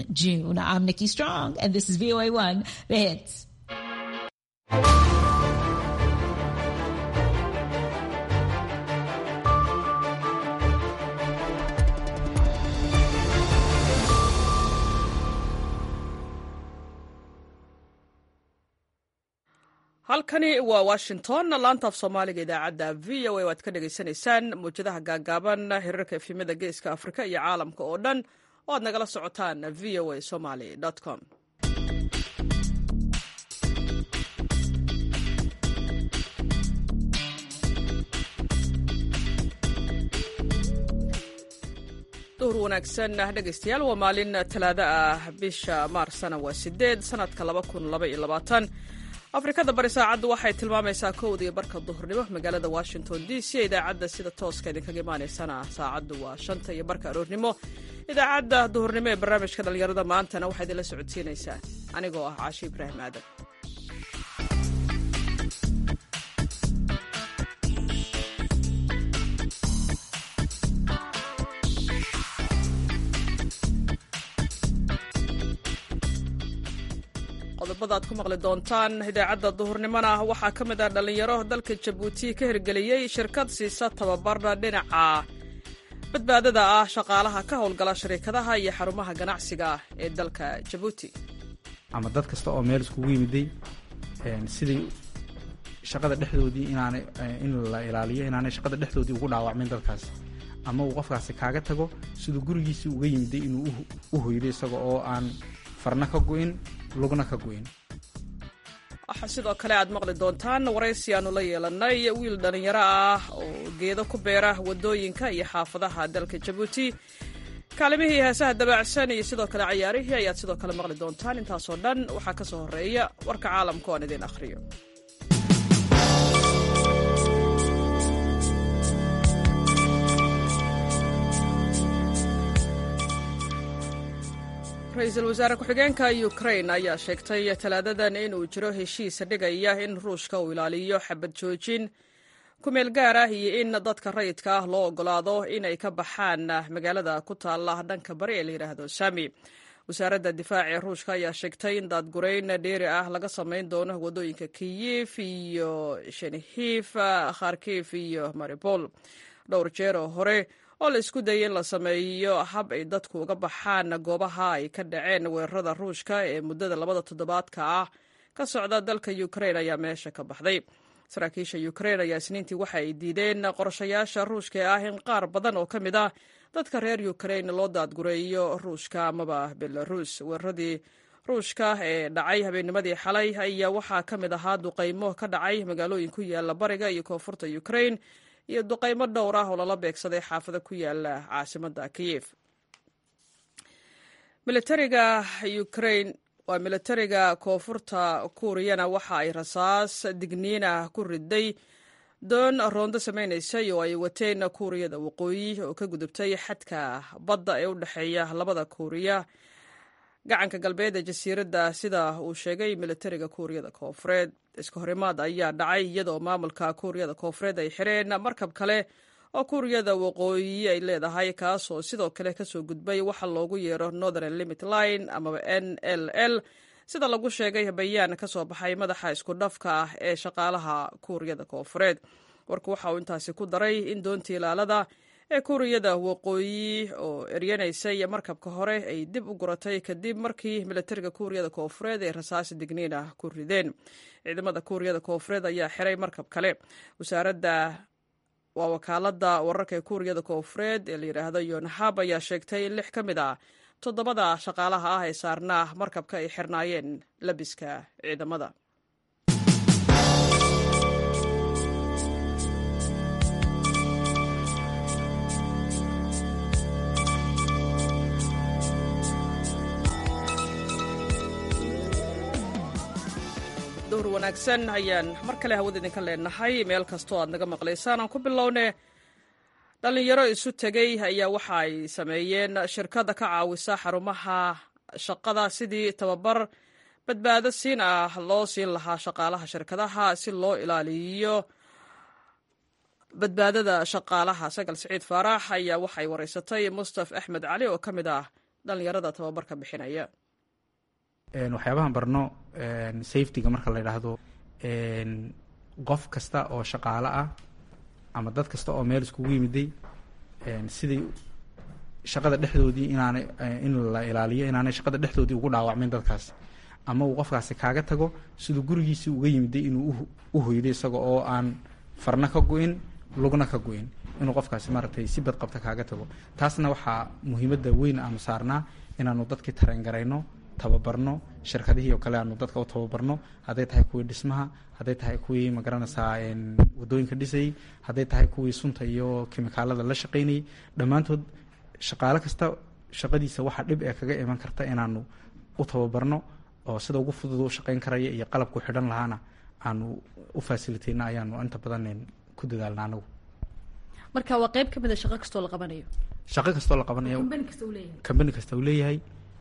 June. I'm Nikki Strong, and this is VOA1, The Hits. halkani waa washington laantaaf soomaaliga idaacadda v o a waad ka dhagaysanaysaan mawjadaha gaagaaban hirarka efimada geeska afrika iyo caalamka oo dhan oo aad nagala socotaan v o a somaly com duhur wanaagsan dhegaystayaal waa maalin talaado ah bisha maarsana waa sideed sanadka laba kun laba iyo labaatan afrikada bari saacaddu waxay tilmaamaysaa kowda iyo barka duhurnimo magaalada washington d c idaacadda sida tooska idinkaga imaaneysana saacaddu waa shanta iyo barka aroornimo idaacadda duhurnimo ee barnaamijka dhallinyarada maantana waxaa idinla socodsiinaysaa anigoo ah caashi ibraahim aadan qodobada aad ku maqli doontaan idaacadda duhurnimona waxaa ka mid ah dhallinyaro dalka jabuuti ka hirgeliyey shirkad siisa tababarna dhinaca badbaadada ah shaqaalaha ka howlgala shariikadaha iyo xarumaha ganacsiga ee dalka jabuuti ama dad kasta oo meel iskugu yimiday sidii shaqada dhexdoodii inaanay in la ilaaliyo inaanay shaqada dhexdoodii ugu dhaawacmin dadkaas ama uu qofkaasi kaaga tago siduu gurigiisii uga yimiday inuu u hoydo isaga oo aan farna ka go'in lugna ka go'in waxaa sidoo kale aad maqli doontaan waraysi aanu la yeelanay wiil dhallinyaro ah oo geedo ku beera waddooyinka iyo xaafadaha dalka jabuuti kaalimihii heesaha dabaacsan iyo sidoo kale cayaarihii ayaad sidoo kale maqli doontaan intaasoo dhan waxaa ka soo horreeya warka caalamka oan idiin akhriyo ra-iisul wasaare ku-xigeenka ukrain ayaa sheegtay talaadadan inuu jiro heshiis dhigaya in ruushka uu ilaaliyo xabad joojin kumeel gaar ah iyo in dadka rayidka ah loo ogolaado inay ka baxaan magaalada ku taalla dhanka bari ee la yidhaahdo sami wasaaradda difaaca ee ruushka ayaa sheegtay in daadgurayn dheeri ah laga samayn doono waddooyinka kiyif iyo shenihif kharkif iyo maribol dhowr jeer oo hore oo la isku dayay in la sameeyo hab ay dadku uga baxaan goobaha ay ka dhaceen weerarada ruushka ee muddada labada toddobaadka ah ka socda dalka ukrain ayaa meesha ka baxday saraakiisha ukrain ayaa isniintii waxa ay diideen qorshayaasha ruushka ee ah in qaar badan oo ka mid ah dadka reer ukrain loo daadgureeyo ruushka amaba belarus weeraradii ruushka ee dhacay habeennimadii xalay ayaa waxaa ka mid ahaa duqaymo ka dhacay magaalooyin ku yaala bariga iyo koonfurta ukrain iyo duqaymo dhowr ah oo lala beegsaday xaafado ku yaala caasimadda kiyef militariga ukrain waa militariga koonfurta kuuriyana waxa ay rasaas digniinah ku riday doon roondo samaynaysay oo ay wateen kuuriyada waqooyi oo ka gudubtay xadka badda ee u dhexeeya labada kuuriya gacanka galbeed ee jasiiradda sida uu sheegay militariga kuuriyada koonfureed iska horimaad ayaa dhacay iyadoo maamulka kuuriyada koonfureed ay xireen markab kale oo kuuriyada waqooyi ay leedahay kaasoo sidoo kale kasoo gudbay waxa loogu yeero northern limit line amaba n l l sida lagu sheegay bayaan ka soo baxay madaxa isku dhafka ah ee shaqaalaha kuuriyada koonfureed warku waxa uu intaasi ku daray in doontii ilaalada ee kuuriyada waqooyi oo eryanaysay markabka hore ay dib u guratay kadib markii militariga kuuriyada koonfureed ay rasaasi digniin ah ku rideen ciidamada kuuriyada koonfureed ayaa xiray markab kale wasaaradda waa wakaalada wararka ee kuuriyada koonfureed ee la yidhaahdo yonhab ayaa sheegtay in lix ka mid ah toddobada shaqaalaha ah ee saarnaa markabka ay xirnaayeen labiska ciidamada duhur wanaagsan ayaan mar kale hawada idinka leenahay meel kastoo aad naga maqlaysaan aan ku bilowne dhallinyaro isu tegey ayaa waxa ay sameeyeen shirkada ka caawisa xarumaha shaqada sidii tababar badbaado siin ah loo siin lahaa shaqaalaha shirkadaha si loo ilaaliyo badbaadada shaqaalaha sagal siciid faarax ayaa waxay wareysatay mustaf axmed cali oo ka mid ah dhallinyarada tababarka bixinaya waxyaabahan barno safetyga marka la yidhaahdo qof kasta oo shaqaale ah ama dad kasta oo meel iskugu yimiday sidii shaqada dhexdoodii inaanay in la ilaaliyo inaanay shaqada dhexdoodii ugu dhaawacmin dadkaas ama uu qofkaasi kaaga tago siduu gurigiisii uga yimiday inuu u hoydo isaga oo aan farna ka go-in lugna ka go-in inuu qofkaasi maaragtay si badqabta kaaga tago taasna waxaa muhiimadda weyn aanu saarnaa inaanu dadkii tareengarayno tababarno shirkadihii oo kale aanu dadka u tababarno hadday tahay kuwii dhismaha hadday tahay kuwii magaranaysaa wadooyinka dhisayay hadday tahay kuwii sunta iyo kimikaalada la shaqaynayay dhammaantood shaqaale kasta shaqadiisa waxaa dhib ee kaga iman karta inaanu u tababarno oo sida ugu fudud u shaqayn karaya iyo qalabku xidhan lahaana aanu u faasilitayna ayaanu inta badan ku dadaalna anagu marka waa qeyb ka mid a shaqo kastoo la qabanayo shaqo kastoo la qabanayo kambani kasta uu leeyahay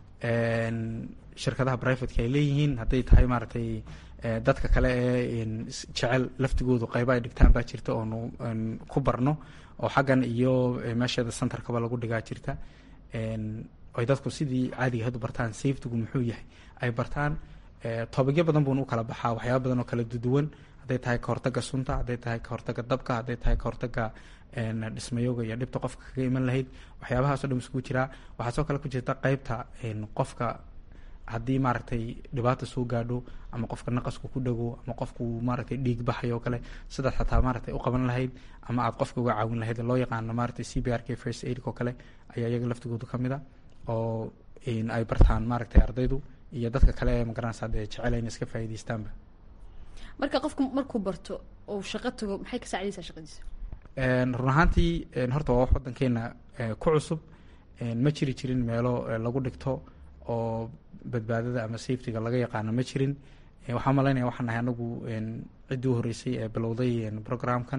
shirkadaha brivateka ay leeyihiin hadday tahay maaragtay dadka kale ee jecel laftigoodu qayba ay dhigtaan baa jirta oonu ku barno oo xaggan iyo meesheeda centerkaba lagu dhigaa jirta ay dadku sidii caadiga had u bartaan safetygu muxuu yahay ay bartaan toobagyo badan buuna u kala baxaa waxyaaba badan oo kala duduwan hadday tahay ka hortaga sunta hadday tahay ka hortaga dabka hadday tahay ka hortaga dhismayooga iyo dhibta qofka kaga iman lahayd waxyaabahaasoo dhan iskugu jiraa waxaa soo kale ku jirta qeybta qofka haddii maaragtay dhibaata soo gaadho ama qofka naqasku ku dhago ama qofku maaragtay dhiig baxayo oo kale sidaad xataa maaragtay u qaban lahayd ama aad qofka uga caawin lahayd loo yaqaano maaragtay c b r k first aidk oo kale ayaa iyaga laftigoodu ka mid a oo ay bartaan maaragtay ardaydu iyo dadka kale ee magaranaysa dee jecel ayna iska faa'iidaystaanba marka qofku markuu barto oo shaqo tago maxay ka saacidaysaa shaqadiisa run ahaantii horta waa wax waddankeena ku cusub ma jiri jirin meelo lagu dhigto oo badbaadada ama safetyga laga yaqaano ma jirin waxaa malaynaya waxaan nahay anagu ciddii u horreysay ee bilowday programkan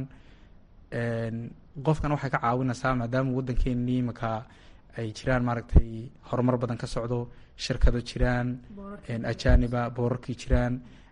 qofkan waxay ka caawinaysaa maadaama waddankeenii imanka ay jiraan maaragtay horumar badan ka socdo shirkado jiraan ajaniba boorarkii jiraan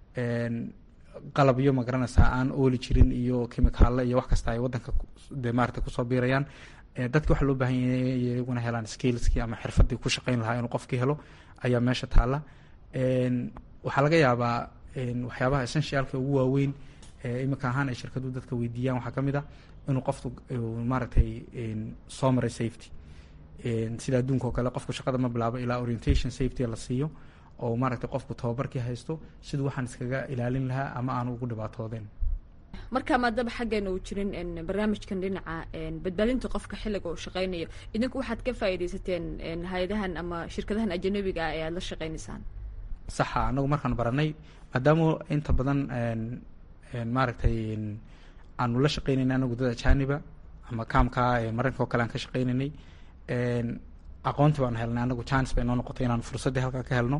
qalabyo magaranaysaa aan ooli jirin iyo kimikaalo iyo wax kasta ay waddanka de maarata kusoo biirayaan dadki waxaa loo baahan yahay iyaguna helaan skillskii ama xirfadii ku shaqayn lahaa inuu qofkii helo ayaa meesha taalla waxaa laga yaabaa waxyaabaha essentialka ugu waaweyn iminka ahaan ay shirkadu dadka weydiiyaan waxaa ka mid ah inuu qofku maaragtay soo maray safety sida adduunka oo kale qofku shaqada ma bilaabo ilaa orientation safety la siiyo oo maaragtay qofku tababarkii haysto siduu waxaan iskaga ilaalin lahaa ama aanu ugu dhibaatoodeen marka maadaba xaggeena uu jirin barnaamijkan dhinaca badbaadinta qofka xilliga uu shaqeynayo idinku waxaad ka faa'iidaysateen hay-adahan ama shirkadahan ajanabiga ah ee aada la shaqeynaysaan saxa anagu markaan baranay maadaama inta badan maaragtay aanu la shaqeynayna anagu dad ajaniba ama kaamka maraykanka oo kale aan ka shaqeynaynay aqoonti baanu helnay anagu chance bay noo noqotay inaan fursaddii halkaa ka helno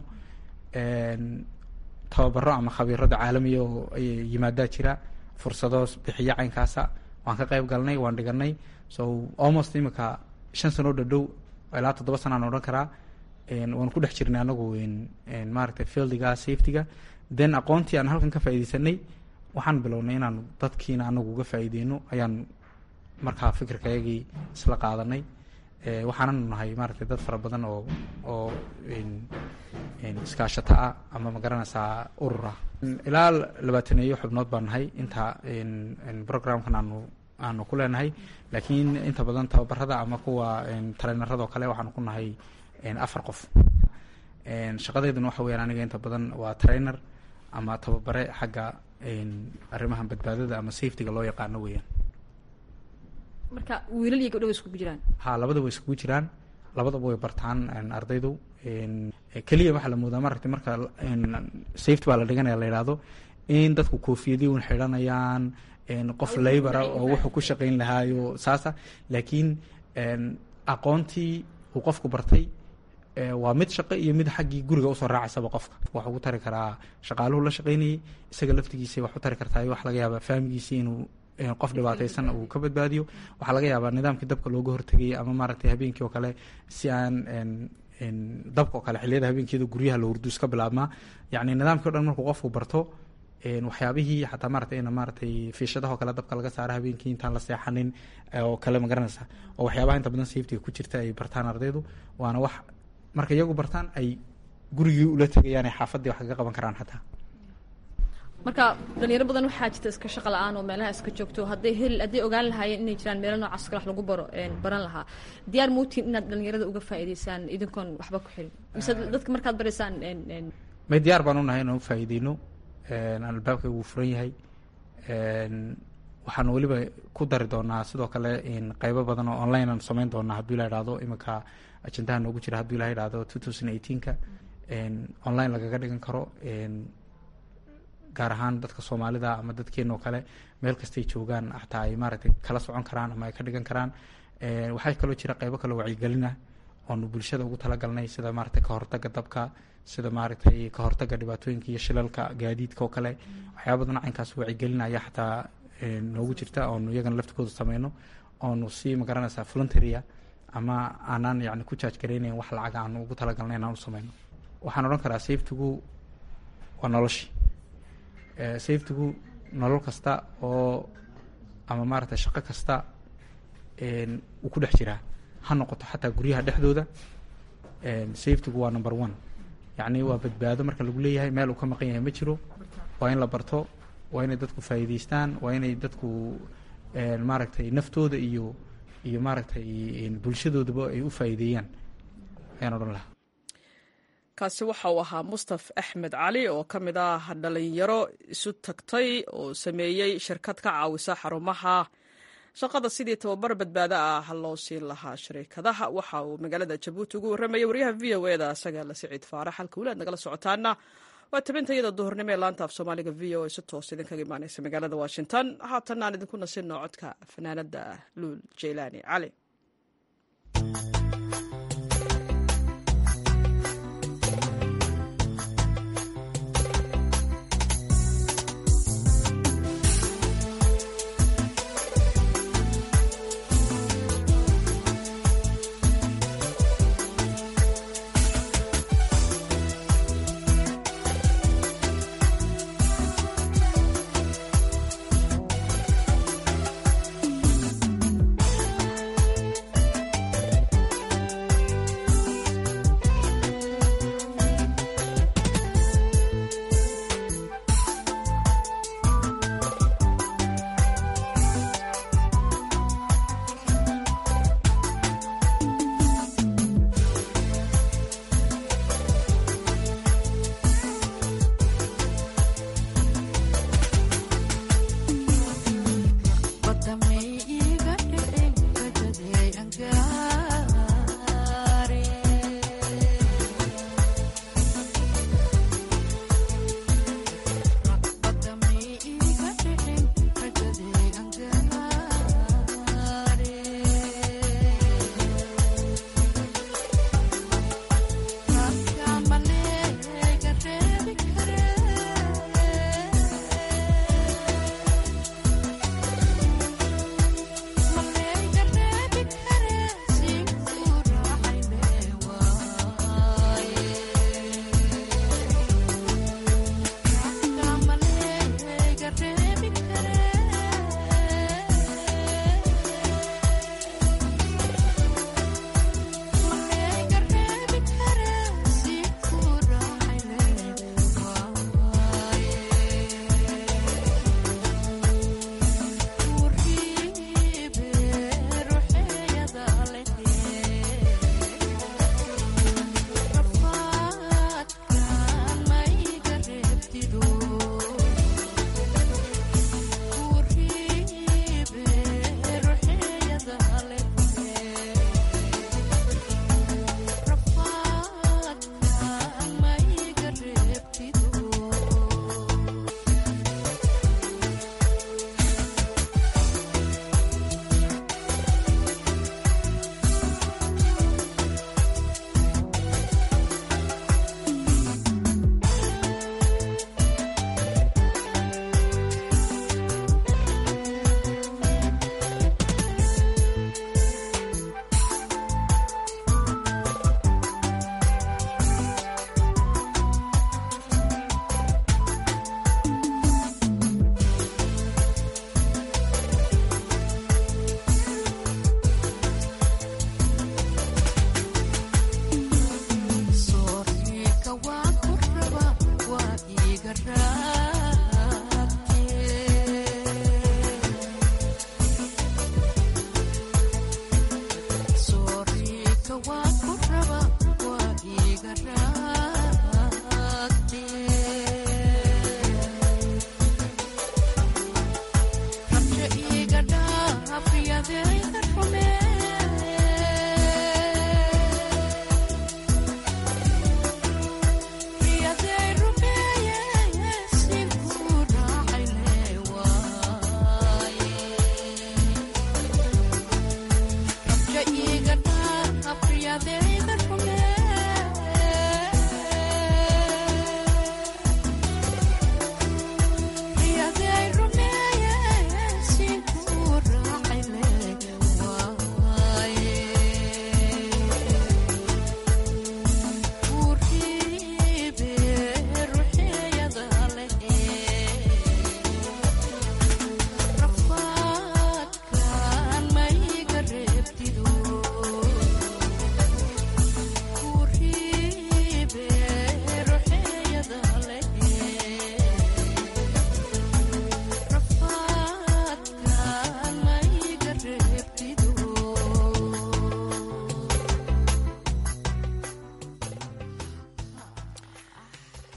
tababaro ama khabiirada caalamiya oo yimaadaa jira fursado bixiya caynkaasa waan ka qayb galnay waan dhiganay so almost iminka shan sanoo dhadhow ilaa toddoba sanaan odhan karaa waan ku dhex jirnay anagu maaragtay fieldiga safetyga then aqoontii aan halkan ka faaideysanay waxaan bilownay inaan dadkiina anagu uga faa'iideyno ayaan markaa fikirkayagii isla qaadanay waxaananu nahay maaragtay dad fara badan oo oo iskaashata ah ama magaranaysaa urur ah ilaa labaataneeyo xubnood baan nahay inta programkan aanu aanu ku leenahay laakiin inta badan tababarada ama kuwa tareenarada oo kale waxaanu ku nahay afar qof shaqadeeduna waxa weyaan aniga inta badan waa trainer ama tababare xagga arrimahan badbaadada ama safetyga loo yaqaano weeyaan marka wiilal iyo gabdho way iskugu jiraan ha labada way iskugu jiraan labadaba way bartaan ardaydu keliya waxaa la moodaa maaragtay marka safety baa la dhiganaya la yidhaahdo in dadku koofiyadii un xidhanayaan qof laybara oo wuxuu ku shaqayn lahaayo saasa laakiin aqoontii uu qofku bartay waa mid shaqo iyo mid xaggii guriga usoo raacaysaba qofka wax ugu tari karaa shaqaaluhu la shaqaynayay isaga laftigiisa wax u tari kartaa wax laga yaaba faamigiisi inuu qof dhibaataysan uu ka badbaadiyo waxaa laga yaabaa nidaamkii dabka looga hortegayay ama maaragtay habeenkii oo kale si aan dabka oo kale xiliyada habeenkeeda guryaha la hurdu iska bilaabmaa yacni nidaamkii o dhan markuu qofku barto waxyaabihii xataa maratay in maaratay fiishadaha oo kale dabka laga saaro habeenkii intaan la seexanin oo kale ma garanaysa oo waxyaabaha inta badan safetyga ku jirta ay bartaan ardaydu waana wax marka iyagu bartaan ay gurigii ula tegayaan ay xaafaddii wax kaga qaban karaan xataa marka dhalinyaro badan waxaa jirta iska shaqa la-aan oo meelaha iska joogto hadday heli hadday ogaan lahaayeen inay jiraan meelo noocaas kale wax lagu baro baran lahaa diyaar muutiin inaad dhalinyarada uga faa'iidaysaan idinkoon waxba ku xirin mise dadka markaad baraysaan may diyaar baan unahay inaan ufaa'iideyno albaabka wuu furan yahay waxaan weliba ku dari doonaa sidoo kale qeybo badan oo online aan samayn doonaa hadduu ila idhahdo iminka ajendaha noogu jira hadduu ila idhahdo two thousand eighteenka online lagaga dhigan karo gaar ahaan dadka soomaalida ama dadkeena oo kale meel kastay joogaan xataa ay maaragtay kala socon karaan ama ay ka dhigan karaan waxaa kaloo jira qeybo kale wacyigelina oonu bulshada ugu talagalnay sida maaragtay ka hortaga dabka sida maaragtay ka hortaga dhibaatooyinka iyo shilalka gaadiidka oo kale waxyaaba badan caynkaas wacyigelinaya xataa noogu jirta oonu iyagana laftigooda sameyno oonu si magaranaysaa voluntarya ama aanaan yani ku jaaj garaynayn wax lacag aanu ugu talagalnay inaan u sameyno waxaan odhan karaa safetigu waa noloshii safetigu nolol kasta oo ama maaragtay shaqo kasta uu ku dhex jiraa ha noqoto xataa guryaha dhexdooda safetigu waa number one yacni waa badbaado marka lagu leeyahay meel uu ka maqan yahay ma jiro waa in la barto waa inay dadku faa'iidaystaan waa inay dadku maaragtay naftooda iyo iyo maaragtay bulshadoodaba ay u faa'iideeyaan ayaan odhan lahaa kaasi waxa uu ahaa mustaf axmed cali oo ka mid ah dhalinyaro isu tagtay oo sameeyey shirkad ka caawisa xarumaha shaqada sidii tababar badbaado ah loo siin lahaa shariikadaha waxa uu magaalada jabuuti ugu warramayay waryaha v o e da isaga la siciid faarax halka weli aad nagala socotaana waa tabintayada duhurnimo ee laanta af soomaaliga v o e si toos idinkaga imaaneysa magaalada washington haatan aan idinku nasinno codka fanaanada luul jeylaani cali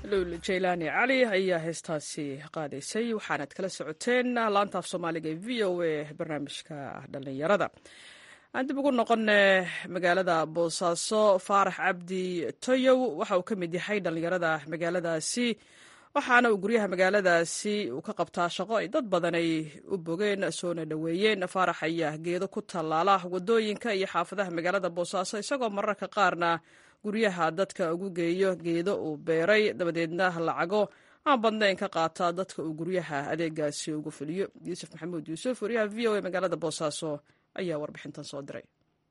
lul jaylaani cali ayaa heestaasi qaadaysay waxaanad kala socoteen laantaaf soomaaliga ee v o a barnaamijka dhallinyarada aan dib ugu noqone magaalada boosaaso faarax cabdi toyow waxa uu ka mid yahay dhallinyarada magaaladaasi waxaana uu guryaha magaaladaasi uu ka qabtaa shaqo ay dad badan ay u bogeen soona dhoweeyeen faarax ayaa geedo ku tallaala wadooyinka iyo xaafadaha magaalada boosaaso isagoo mararka qaarna guryaha dadka ugu geeyo geedo uu beeray dabadeedna lacago aan badnayn ka qaata dadka uu guryaha adeegaasi ugu fuliyo yuusuf maxamuud yuusuf wariyaha v o a magaalada boosaaso ayaa warbixintan soo diray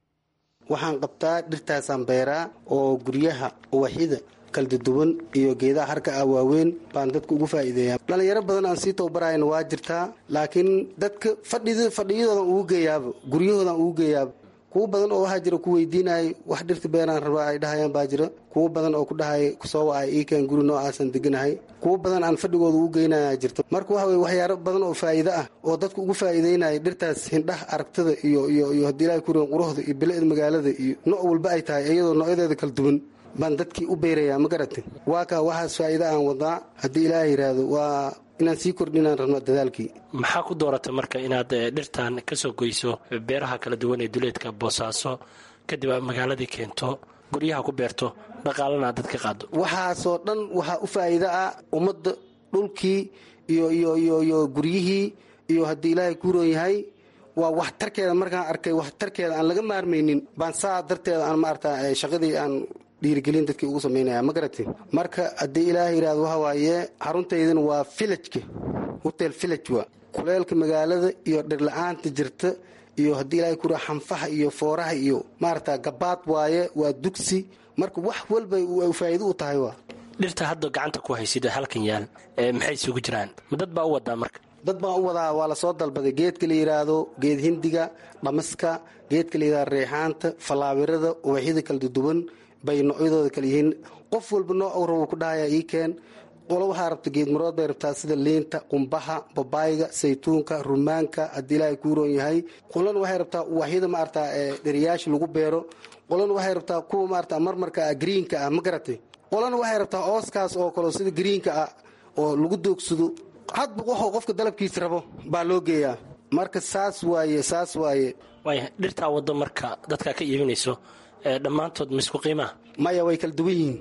waxaan qabtaa dhirtaasaan beeraa oo guryaha uwaxyada kaldaduwan iyo geedaha harka ah waaweyn baan dadka ugu faa'iideeyaa dhallinyaro badan aan sii tababarayna waa jirtaa laakiin dadka fadhiyadoodan ugu geeyaaba guryahoodan ugu geeyaaba kuwo badan oo waxaa jira ku weydiinaya wax dhirta beeraan rabaa ay dhahayaan baa jira kuwo badan oo ku dhahaya kusoo wacay iikeen guri noocaasan deganahay kuwo badan aan fadhigooda ugu geynaya jirta marka waxa weye waxyaaro badan oo faa'iido ah oo dadka ugu faa'iideynaya dhirtaas hindhaha aragtada iyo iyo iyo haddii ilahay kurian quruxda iyo bilicda magaalada iyo nooc walba ay tahay iyadoo noocyadeeda kala duwan baan dadkii u beerayaa ma garata waa kaa waxaas faa'iido aan wadaa haddii ilaaha yidhaahdo waa inaan sii kordhinaan rabno dadaalkii maxaa ku dooratay marka inaad dhirtan ka soo goyso beeraha kala duwan ee duleedka boosaaso kadib aad magaaladii keento guryaha ku beerto dhaqaalana aad dad ka qaado waxaasoo dhan waxaa u faa'iido ah ummadda dhulkii iyo iyo iyo iyo guryihii iyo haddii ilaahay kuuroon yahay waa waxtarkeeda markaan arkay waxtarkeeda aan laga maarmaynin baan saa darteeda aan maarata shaqadii aan dhiirigelin dadkii ugu samaynaya ma garati marka haddii ilaaha yidhahdo waxa waaye xaruntaydana waa filajka hotel filaj waa kuleelka magaalada iyo dhirla-aanta jirta iyo haddii ilaahay kuraa xanfaha iyo fooraha iyo maarata gabaad waaye waa dugsi marka wax walba faa'iido u tahay waa dhirta hadda gacanta ku haysid halkan yaal maxay isugu jiraan ma dad baa u wadaa marka dad baan u wadaa waa lasoo dalbaday geedka la yidhaahdo geed hindiga dhamaska geedka la yidhahdo reexaanta fallaawirada ubaxyada kala duduwan bay noocyadooda kala yihiin qof walba nooc u rabo ku dhahayaa ii keen qolo waxaa rabta geedmarood bay rabtaa sida liinta qumbaha babaayga saytuunka rumaanka haddii ilaahay kuu roon yahay qolana waxay rabtaa uwaxyada maarata dheriyaasha lagu beero qolana waxay rabtaa kuwa maarata marmarka ah greenka ah ma garatay qolana waxay rabtaa ooskaas oo kale sida greenka ah oo lagu doogsado hadba waxuu qofka dalabkiisa rabo baa loo geeyaa marka saas waaye saas waaye waaya dhirtaa waddo marka dadkaa ka iibinayso dhammaantood misku qiimaha maya way kala duwan yihiin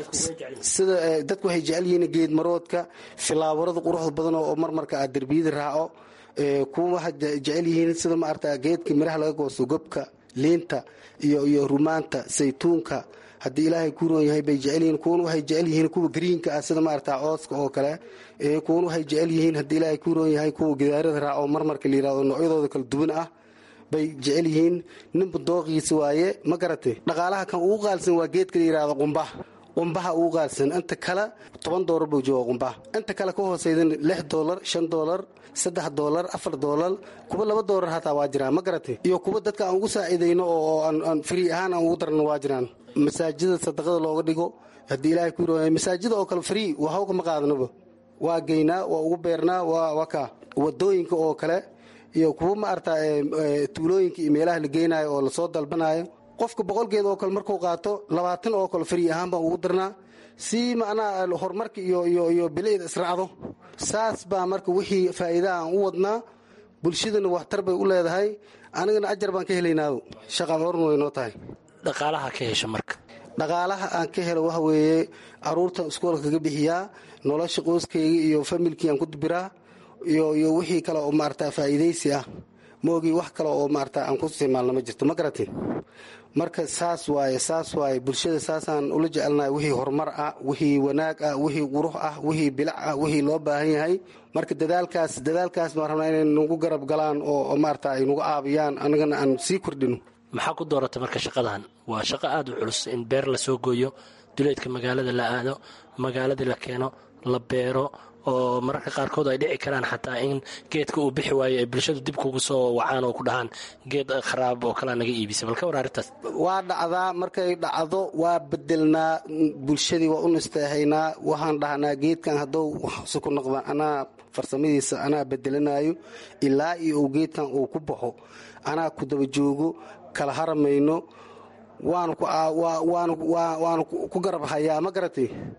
sida dadku waxay jecel yihiin geed maroodka filaawarada quruxda badan oo marmarka ah derbiyada raaco kuwa waxaa jecel yihiin sida maarata geedka miraha laga goosto gobka liinta iyo iyo rumaanta saytuunka haddii ilaahay ku roon yahay bay jecel yihiin kuwana waxay jecel yihiin kuwa greenka ah sida maarata cooska oo kale kuwana waxay jecel yihiin haddii ilaahay ku roon yahay kuwa gidaarada raaco marmarka la yirahdo noocyadooda kala duwan ah bay jecel yihiin ninba dooqiisa waaye ma garatay dhaqaalaha kan ugu qaalsan waa geedka la yidhahdo qumbaha qumbaha ugu qaalsan inta kale toban doolar buu jooga qumbaha inta kale ka hooseydan lix doolar shan doolar saddex doolar afar doolar kuwa laba doolar hataa waa jiraan ma garatay iyo kuwa dadka aan ugu saaciidayno oo aan free ahaan aan ugu darno waa jiraan masaajida sadaqada looga dhigo haddii ilaahay ku yirahdo masaajida oo kale free waxba kama qaadanaba waa geynaa waa ugu beernaa waa waa kaa wadooyinka oo kale iyo kuwa maarata tuulooyinka iyo meelaha la geynayo oo lasoo dalbanayo qofka boqolgeed oo kale markuu qaato labaatan oo kale fari ahaan baan ugu darnaa si macnaha horumarka iyo iyo iyo bilicda israacdo saas baa marka wixii faa'iidaha aan u wadnaa bulshadana waxtar bay u leedahay anigana ajar baan ka helaynaado shaqaan horn way noo tahay dhaqaalaha ka hesha marka dhaqaalaha aan ka helo waxa weeye caruurtan iskoolka kaga bixiyaa nolosha qoyskayga iyo familkii aan ku dubiraa iyo iyo wixii kale oo maarata faa'iidaysi ah maogii wax kale oo maarata aan ku isticmaalna ma jirto ma garatin marka saas waaye saas waaye bulshada saasaan ula jecelnahay wixii horumar ah wixii wanaag ah wixii qurux ah wixii bilac ah wixii loo baahan yahay marka dadaalkaas dadaalkaas baan rabnaa inay nagu garab galaan oo maarata ay nagu caabiyaan anagana aan sii kordhino maxaa ku dooratay marka shaqadan waa shaqo aada u culus in beer la soo gooyo duleedka magaalada la aado magaaladii la keeno la beero oo mararka qaarkood ay dhici karaan xataa in geedka uu bixi waayo ay bulshadu dib kugu soo wacaan oo ku dhahaan geed kharaab oo kalea naga iibisa bal ka war arrintaas waa dhacdaa markay dhacdo waa bedelnaa bulshadii waa u nasteexaynaa waxaan dhahnaa geedkan haddou waxse ku noqda anaa farsamadiisa anaa bedelanayo ilaa iyo uu geedkan uu ku baxo anaa ku daba joogo kala haramayno waanu ku garab hayaa ma garatay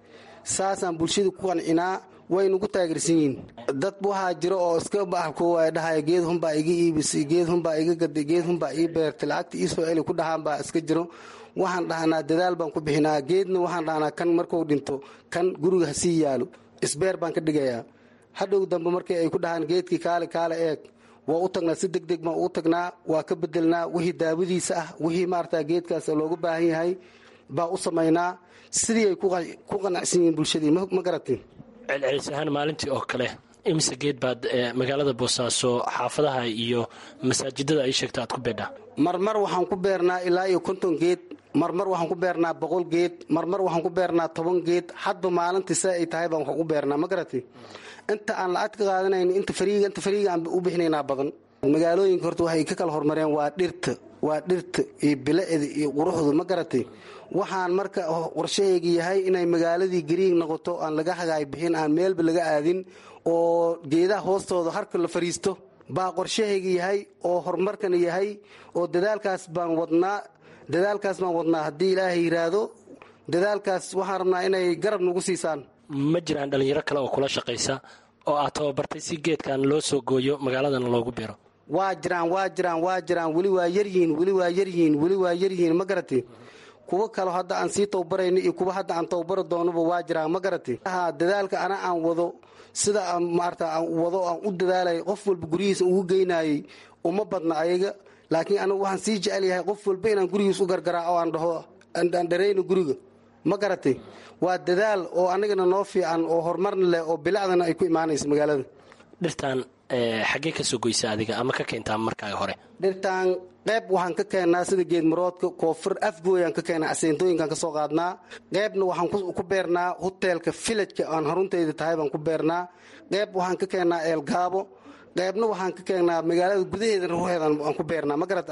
saasaan bulshada ku qancinaa way nagu taageersan yihiin dad waxaa jiro oo iska baxalkoowaay dhahaya geed hunbaa iga iibisay geed hunbaa iga gaday geed hunbaa ii beertay lacagta iisoo celi ku dhahaan baa iska jiro waxaan dhahnaa dadaal baan ku bixinaa geedna waxaan dhahnaa kan markuu dhinto kan guriga ha sii yaalo isbeer baan ka dhigayaa hadhow dambe markii ay ku dhahaan geedkii kaale kaale eeg waa u tagnaa si deg deg baan u tagnaa waa ka bedelnaa wixii daawadiisa ah wixii maarata geedkaas looga baahan yahay baa u samaynaa sidii ay ku qanacsan yihiin bulshadii ma garatin celcelis ahaan maalintii oo kale imise geed baad magaalada boosaaso xaafadaha iyo masaajidada ay sheegta aad ku beedhaa marmar waxaan ku beernaa ilaa iyo konton geed marmar waxaan ku beernaa boqol geed marmar waxaan ku beernaa toban geed hadba maalintii se ay tahay baan wax ugu beernaa ma garati inta aan lacag ka qaadanayn inta fariiga inta fariiga aan u bixinaynaa badan magaalooyinka horta waxay ka kala hormareen waa dhirta waa dhirta iyo bilicda iyo quruxdu ma garatay waxaan marka qorshahayga yahay inay magaaladii gariig noqoto aan laga hagaay bixin aan meelba laga aadin oo geedaha hoostooda harka la fariisto baa qorshahayga yahay oo horumarkana yahay oo dadaalkaas baan wadnaa dadaalkaas baan wadnaa haddii ilaahay yiraahdo dadaalkaas waxaan rabnaa inay garab nagu siisaan ma jiraan dhallinyaro kale oo kula shaqaysa oo aad tababartay si geedkan loo soo gooyo magaaladana loogu beero waa jiraan waa jiraan waa jiraan weli waa yaryihiin weli waa yaryihiin weli waa yaryihiin ma garati kuwo kalo hadda aan sii tababarayno iyo kuwa hadda aan tababari doonoba waa jiraan ma garati dadaalka ana aan wado sida aan maarata aan wado aan u dadaalay qof walba guryihiisa ugu geynayay uma badna ayaga laakiin anigu waxaan sii jecel yahay qof walba inaan gurigiis u gargaraa oo aan dhaho aan dharayno guriga ma garatay waa dadaal oo anagana noo fiican oo horumarna leh oo bilacdana ay ku imaanaysa magaalada dhirtan xaggee ka soo goysa adiga ama ka keentaa markaaga hore dhirtaan qayb waxaan ka keennaa sida geedmaroodka koonfur afgooyaan ka keennaa aseentooyinkaan ka soo qaadnaa qaybna waxaan ku beernaa hoteelka filajka aan haruntayda tahay baan ku beernaa qayb waxaan ka keennaa eelgaabo qaybna waxaan ka keennaa magaalada gudaheeda ruuxeeda aan ku beernaa magarat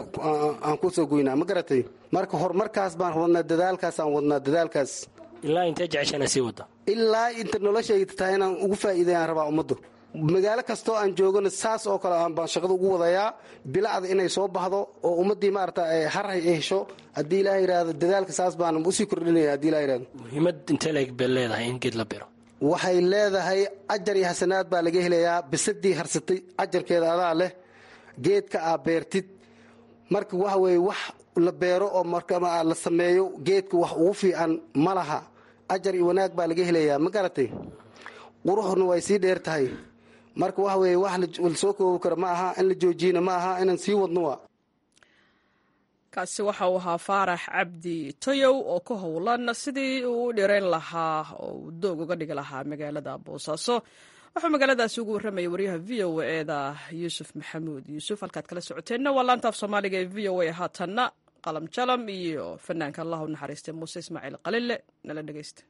aan ku soo goynaa ma garatay marka horumarkaas baan wadnaa dadaalkaas aan wadnaa dadaalkaas ilaa intee jeceshaana sii wada ilaa inta noloshayda tahay inaan ugu faa'iidayaan rabaa ummaddu magaalo kastoo aan joogana saas oo kale baan shaqada ugu wadayaa bilacda inay soo baxdo oo ummaddii maarata harhay ay hesho haddii ilaah yidhaahdo dadaalka saas baan usii kordhinaya haddii ilah yidhahdo muhiimad intee leeg bay leedahay in geed la biro waxay leedahay ajar iyo xasanaad baa laga helayaa bisadii harsatay ajarkeeda adaa leh geedka aa beertid marka waxa weeye wax la beero oo marka la sameeyo geedka wax ugu fiican ma laha ajar iyo wanaag baa laga helayaa ma garatay quruxna way sii dheer tahay marka waxa weeye wax lasoo koobi karo ma aha in la joojiyana ma aha inaan sii wadno waa kaasi waxa uu ahaa faarax cabdi toyow oo ka howlan sidii uu u dhirayn lahaa oo uu doog uga dhigi lahaa magaalada boosaaso wuxuu magaaladaasi ugu warramayay waryaha v o eeda yuusuf maxamuud yuusuf halkaad kala socoteenna waa laantaaf soomaaliga ee v o a haatanna qalam jalam iyo fanaanka allah u naxariistay muuse ismaaciil qalile nala dhegeysta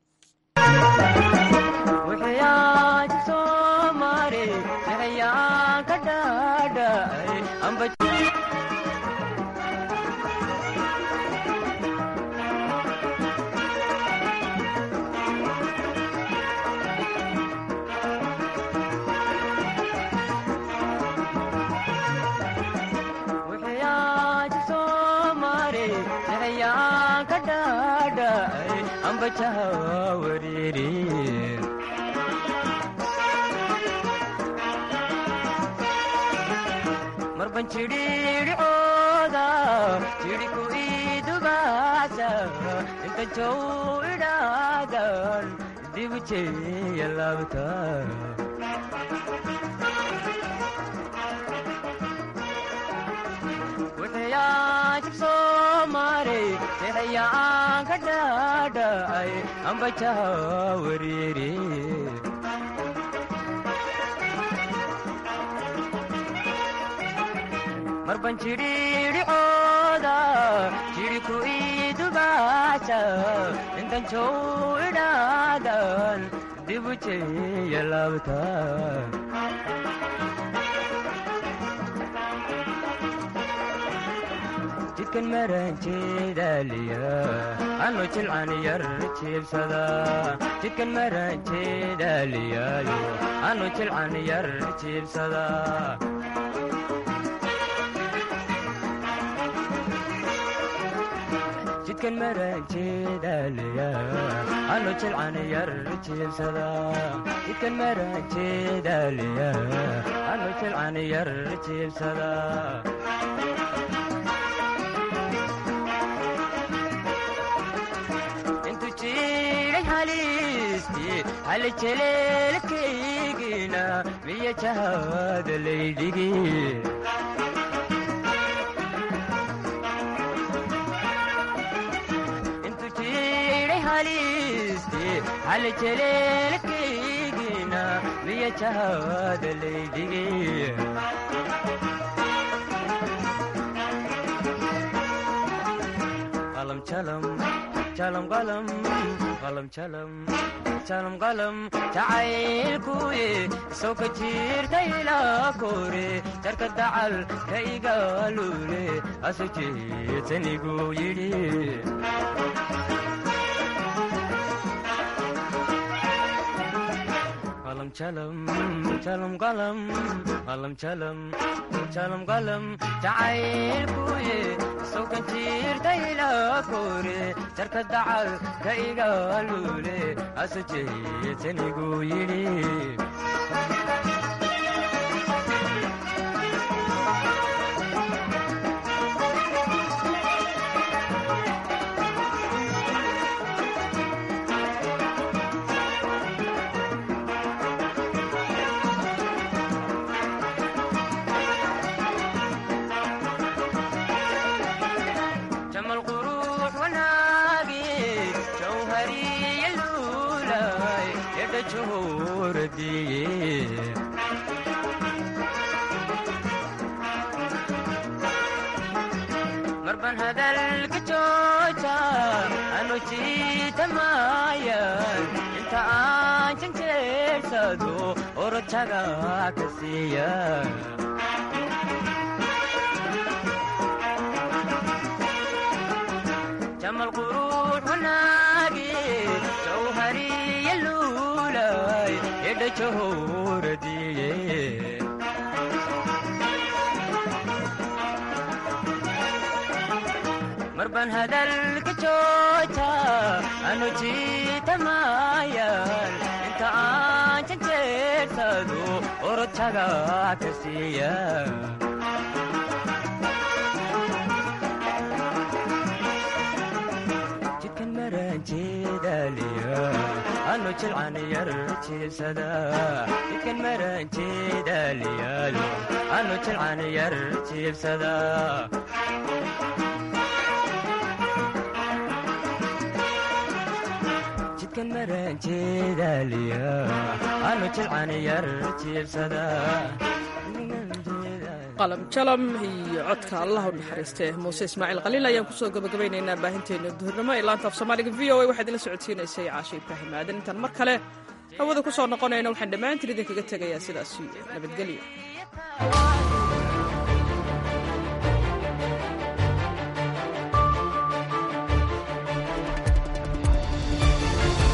marban jidhiidhicooda jidhiku idubaasa inta jow idhaadan dibu jeeya laabta wuxuyaa jibsoo maray sixayaan ka dhaadhacay ambajaha wariiri marban jidhiidhicooda jidhiku idubaasa intan jow idhaadan dibu jeeya laabta jidkan maranjeedaaliya anu jilcan yar jiibsada jidkan maranjeedaaliyaayo anu jilcan yar jiibsada jidkan maranjeedaaliya anu jilcan yar jiibsada jidkan maranjeedaliya anu jilcan yar jiibsada intu jiray haliistii hali jeleelkaygina miya jahada laydhigi intu jiray haliistii hali jeleelkaygina miya jahada laydhigi qalam jalam jalam qalam qalam jalam jalam qalam jacaylkuye soo ka jirta ilaa kore jarka dacal ka igaalule asu jeetanigu yidhi qalam jalam jalam qalam qalam jalam jalam qalam jacaylkuye soo ka jirta ilaa kore jarka dacal ka igaalule asu jeetanigu yidhi jamal quruux wanaagi jawhariya luulay edha juhuradiye marban hadalka jooja anu jiitamayan inta aan janjeersado orojaga ka siiya jamal quruux wanaagi jawhariya luulay edha jahuradiye marban hadalka jooja anu jiitamayan inta aan janjeersado orojaga ka siiya jidkan maranjeedaliya anu jilcan yar jiibsada jidkan maranjeedaliyaalo anu jilcan yar jiibsada jidkan maranjeedaliya anu jilcan yar jiibsada qalam jalam iyo codka allah u naxariiste muuse ismaaciil khaliil ayaan kusoo gabagabaynaynaa baahinteena duhurnimo ee laanta af soomaaliga v o a waxaad ila socodsiinaysay caashe ibraahim aadan intaan mar kale hawada ku soo noqonayna waxaan dhammaantiin idinkaga tegayaa sidaas iyo nabadgelyo